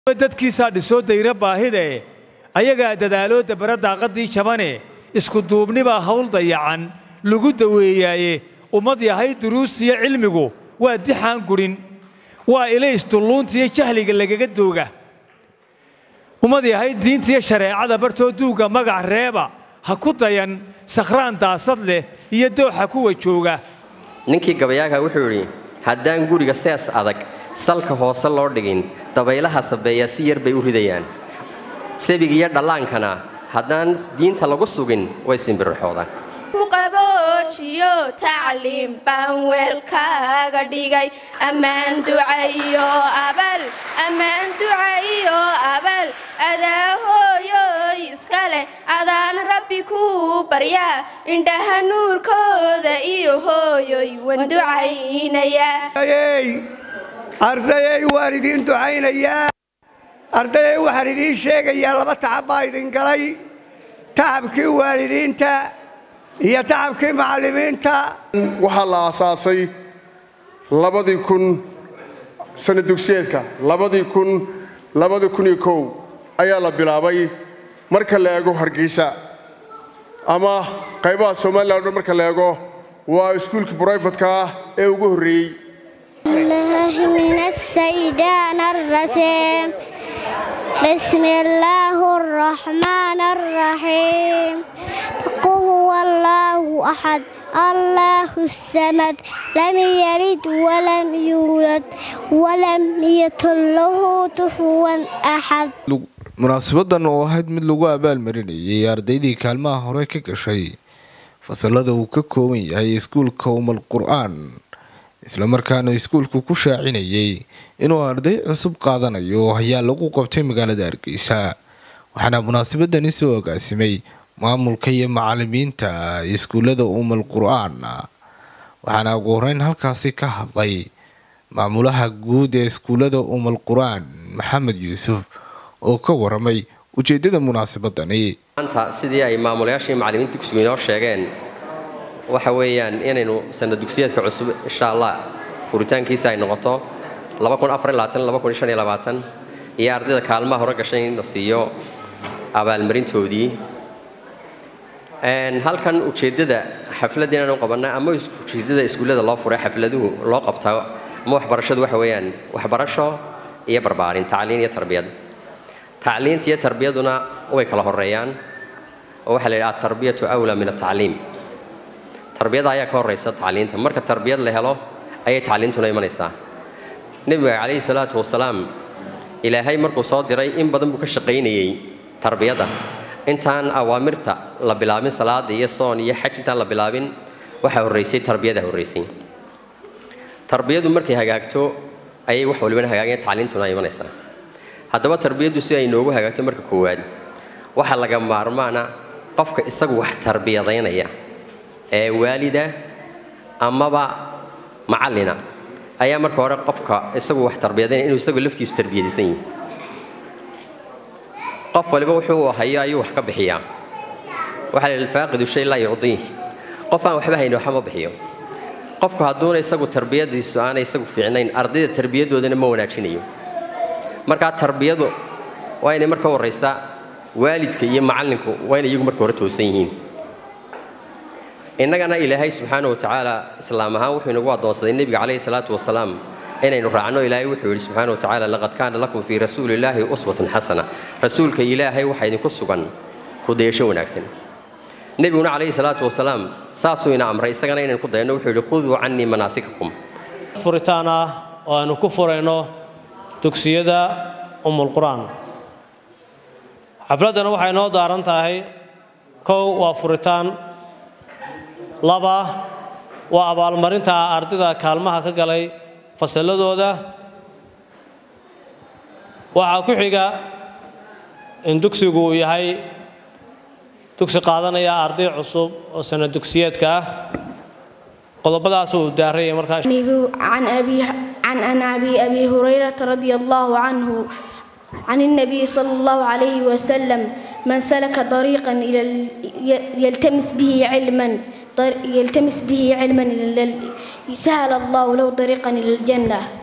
dadkiisaa dhisoo dayra baahide ayagaa dadaaloo dabara daaqaddii jabane isku duubnibaa hawl dayacan lagu daweeyaaye ummad yahay duruustiyo cilmigu waa dixaan gudhin waa ilays dulluuntiyo jahliga lagaga dooga ummad yahay diintiyo shareecada bartoo duugga magac reeba ha ku dayan sakhraan daasad leh iyo dooxa kuwa jooga ninkii gabayaaga wuxuu yidhi haddaan guriga sees adag salka hoose loo dhigin dabaylaha sabeeya si yar bay u ridayaan sabig iyo dhallaankana haddaan diinta lagu sugin way simbirixoodaan qaboojiyo tacliim baan weelkaaga dhigay ammaan ducayo abal ammaan ducayo abal adaa hooyoy iska leh adaan rabbi kuu baryaa indhaha nuurkooda iyo hooyoy waan ducaynayaa ardayay waan idiin ducaynayaa ardayay waxaan idiin sheegayaa laba tacab baa idin galay tacabkii waalidiinta iyo tacabkii macallimiinta waxaa la aasaasay labadii kun sana dugsiyeedka labadii kun labadii kun iyo kow ayaa la bilaabay marka la eego hargeysa ama qaybaha somalilan o dhan marka la eego waa iskuulkii brifadka ah ee ugu horreeyey الله من الشيطان الرجيم بسم الله الرحمن الرحيم قل هو الله أحد الله الصمد لم يلد ولم يولد ولم يكن له كفوا أحد munaasabadan oo ahayd mid lagu abaalmarinayay ardaydii kaalmaha hore ka gashay fasalada uu ka kooban yahay iskuulka umal qur-aan islamarkaana iskuulku ku shaacinayay inuu arday cusub qaadanayo ayaa lagu qabtay magaalada hargeysa waxaana munaasabadani soo agaasimay maamulka iyo macalimiinta iskuullada umal qur-aan waxaana ugu horeyn halkaasi ka hadlay maamulaha guud ee iskuullada umal qur-aan maxamed yuusuf oo ka waramay ujeedada munaasabadani maanta sidii ay maamulayaashii macalimiinta dugsigu inoo sheegeen waxa weeyaan inaynu sanad dugsiyeedka cusub insha allah furitaankiisa ay noqoto iyo ardayda kaalmaha hore gashay in la siiyo abaalmarintoodii halkan ujeeddada xafladda inaanu qabannay ama ujeeddada iskuullada loo furay xafladuhu loo qabtaa ama waxbarashadu waxa weeyaan waxbarasho iyo barbaarin tacliin iyo tarbiyad tacliinta iyo tarbiyaduna way kala horeeyaan oo waxaa la yidhaha atarbiyatu awlaa min atacliim tarbiyada ayaa ka horraysa tacliinta marka tarbiyad la helo ayay tacliintuna imanaysaa nebiga calayhi salaatu wasalaam ilaahay markuu soo diray in badan buu ka shaqaynayey tarbiyadda intaan awaamirta la bilaabin salaada iyo soon iyo xaj intaan la bilaabin waxaa horraysay tarbiyada horraysay tarbiyadu markay hagaagto ayay wax walibana hagaageen tacliintuna imanaysaa haddaba tarbiyaddu si ay noogu hagaagto marka koowaad waxaa laga maarmaana qofka isagu wax tarbiyadaynaya ee waalida amaba macallina ayaa marka hore qofka isagu wax tarbiyadaynaya inuu isagu laftiisu tarbiyadaysan yihi qof waliba wuxuu hayo ayuu wax ka bixiyaa waxaa la yidhi faaqidu shay laa yucdiih qof aan waxba hayni waxba ma bixiyo qofku hadduuna isagu tarbiyadiisu aanay isagu fiicnayn ardayda tarbiyadoodana ma wanaajinayo markaa tarbiyadu waa inay marka horraysa waalidka iyo macallinku waa inay iyagu marka hore toosan yihiin innagana ilaahay subxaana wa tacaala islaam ahaan wuxuu inagu addoonsaday nebiga calayhi salaatu wasalaam inaynu raacno ilaahay wuxuu yidhi subxaana wa tacaala laqad kaana lakum fii rasuulillaahi uswatun xasana rasuulka ilaahay waxaa idinku sugan kudayasho wanaagsan nebiguna calayhi salaatu wasalaam saasuu ina amray isagana inaynu ku dayano wuxuu yidhi khuduu cannii manaasikakum furitaan ah oo aynu ku furayno dugsiyada umulqur-aan xafladdana waxay noo daaran tahay kow waa furitaan laba waa abaalmarinta ardayda kaalmaha ka galay fasalladooda waxaa ku xiga in dugsigu uu yahay dugsi qaadanaya arday cusub oo sana dugsiyeedka ah qodobadaas uu daaraya markaa عن أبي عن عن أبي أبي هريرة رضي الله عنه عن النبي صلى الله عليه وسلم من سلك طريقا إلى ال- ي- يلتمس به علما طر- يلتمس به علما إلى ال- سهل الله له طريقا إلى الجنة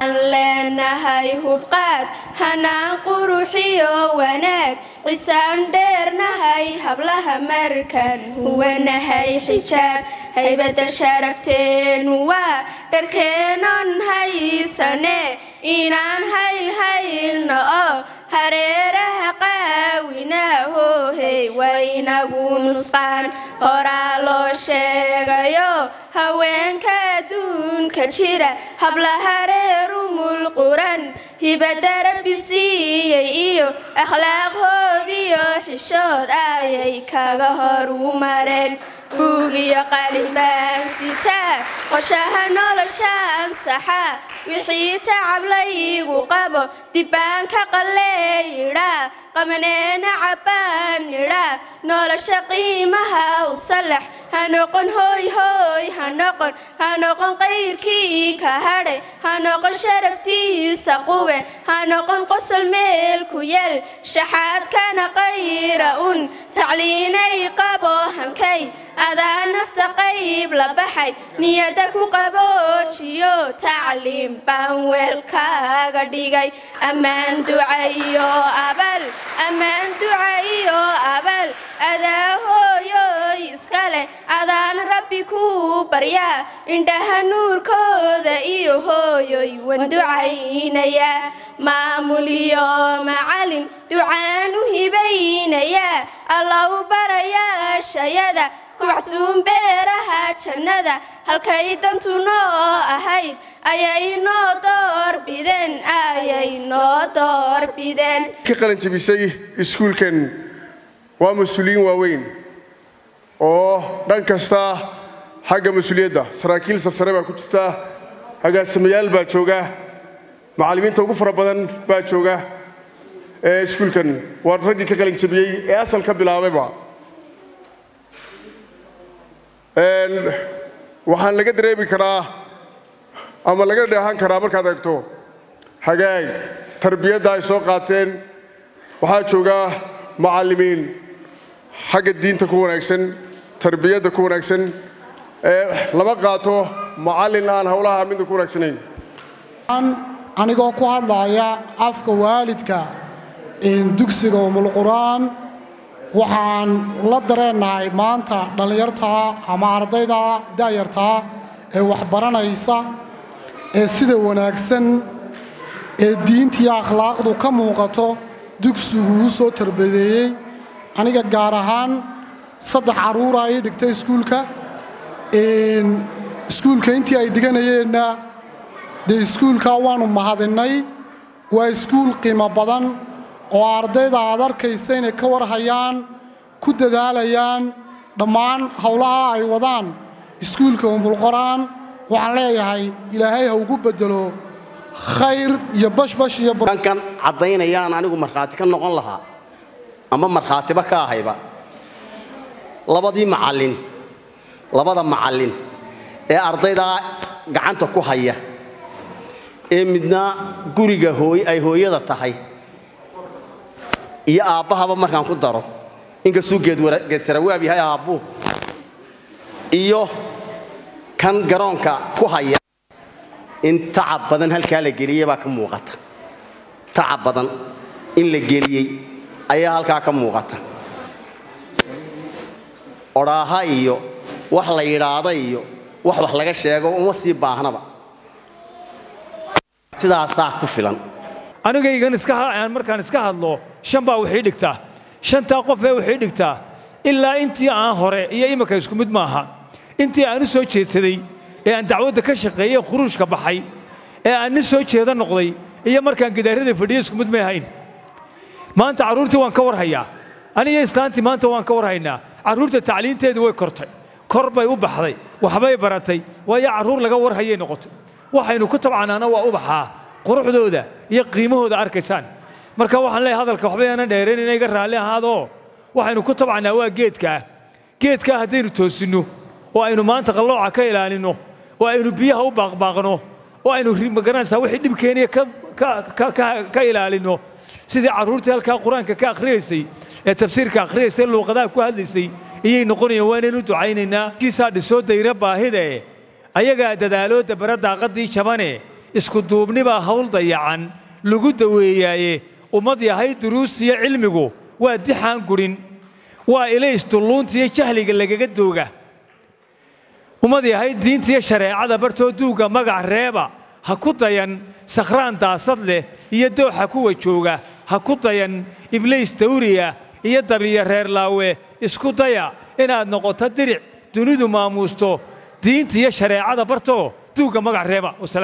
leenahay hubqaad hanaan quruxiyo wanaag cisaan dheernahay hablaha markan huwanahay xijaab haybadda sharafteenu waa dharkeenon haysane inaan haylhaylno oo hareeraha qaawina hoohey waynagu nusqaan horaa loo sheegayo haweenka adduunka jira hablaha reerumul quran hibadda rabbi siiyey iyo akhlaaqhoodiyo xishood ayay kaga horu mareen buugiyo qalibaan sitaa qorshaha noloshaan saxa wixii tacab laygu qabo dibbaan ka qalleeyidhaa qamaneena cabbaan idhaa nolosha qiimaha u sallax ha noqon hooy hooy ha noqon ha noqon qayrkii ka hadhay ha noqon sharaftiisa qube ha noqon qosol meel ku yeel shaxaadkana qayra un tacliinay qabo hankay adaa nafta qayb la baxay niyadda ku qaboojiyo tacliim baan weelkaaga dhigay ammaan ducayo abal ammaan ducayo abal adaa hooyoy iska leh adaan rabbi ku baryaa indhaha nuurkooda iyo hooyoy wan ducaynayaa maamul iyo macalin ducaan u hibaynayaa allow barayaashayada kuwacsuun beeraha jannada halkay dantu noo ahayd ayay noo doorbideen ayay noo doorbideen ka qalin jebisay iskuulkan waa mas-uuliyiin waaweyn oo dhan kasta xagga mas-uuliyadda saraakiil sarsare baa ku jirta agaasimayaal baa jooga macallimiinta ugu fara badan baa jooga ee iskuulkan waa raggii ka qalin jebiyey ee asal ka bilaabayba waxaan laga dareemi karaa ama laga dheehan karaa markaad eegto hagaag tarbiyadda ay soo qaateen waxaa jooga macallimiin xagga diinta ku wanaagsan tarbiyadda ku wanaagsan lama qaato macallin aan howlaha midna ku wanaagsanayn anigoo ku hadlaya afka waalidka dugsiga umulqur'aan waxaan la dareennahay maanta dhallinyartaa ama ardayda daayartaa ee waxbaranaysa ee sida wanaagsan ee diintiiyo akhlaaqdu ka muuqato dugsigu u soo tarbadeeyey aniga gaar ahaan saddex carruura ii dhigtay iskuulka iskuulka intii ay dhiganayeenna dee iskuulkaa waannu mahadinnay waa iskuul qiimo badan oo ardayda aad arkaysa inay ka warhayaan ku dadaalayaan dhammaan howlaha ay wadaan iskuulka umbulqor'aan waxaan leeyahay ilaahay ha ugu beddelo khayr iyo bashbash iyo kan caddaynayaan anigu markhaati ka noqon lahaa ama markhaatiba ka ahayba labadii macallin labada macallin ee ardaydaa gacanta ku haya ee midna guriga hooy ay hooyada tahay iyo aabbahaba markaan ku daro inkastuu geedsarawaab yahay aabbuhu iyo kan garoonka ku haya in tacab badan halkaa la geliyey baa ka muuqata tacab badan in la geliyey ayaa halkaa ka muuqata odhaaha iyo wax la yidhaahda iyo wax wax laga sheego uma sii baahnaba sidaasaa ku filan anigaygan iska markaan iska hadlo shan baa wixii dhigtaa shantaa qof ee wixii dhigtaa ilaa intii aan hore iyo iminka isku mid maaha intii aan u soo jeedsaday ee aan dacwadda ka shaqeeyey khuruujka baxay ee aan nin soo jeeda noqday iyo markaan gidaarada fadhiyo isku mid may ahayn maanta carruurtii waan ka warhayaa aniyo islaantii maanta waan ka warhaynaa carruurta tacliinteedii way kortay kor bay u baxday waxbay baratay waayo carruur laga warhayay noqotay waxaynu ku tabcanaana waa ubaxaa quruxdooda iyo qiimahooda arkaysaan marka waxaan leeyahay hadalka waxba aanan dheerayn inay iga raalli ahaadoo waxaynu ku tabcannaa waa geedkaa geedkaa haddaynu toosinno oo aynu maanta qallooca ka ilaalinno oo aynu biyaha u baaqbaaqno oo aynu magaranaysaa wixii dhibkeeniya ka ilaalinno sidii carruurtii halkaa qur-aanka ka akhriyaysay ee tafsiirka akhriyaysay luuqadaha ku hadlaysay iyay noqonayaan waanaynu ducaynaynaa kiisaa dhisoo dayra baahide ayagaa dadaaloodda bara daaqaddii jabane isku duubnibaa hawl dayacan lagu daweeyaaye ummad yahay duruustiyo cilmigu waa dixaan gurin waa ilays dulluuntiyo jahliga lagaga dooga ummad yahay diintiyo shareecada bartoo duugga magac reeba ha ku dayan sakhraan daasad leh iyo dooxa kuwa jooga ha ku dayan ibliis dawriya iyo dabiya reer laawe isku daya inaad noqoto diric dunidu maamuusto diintiyo shareecada bartoo duugga magac reeba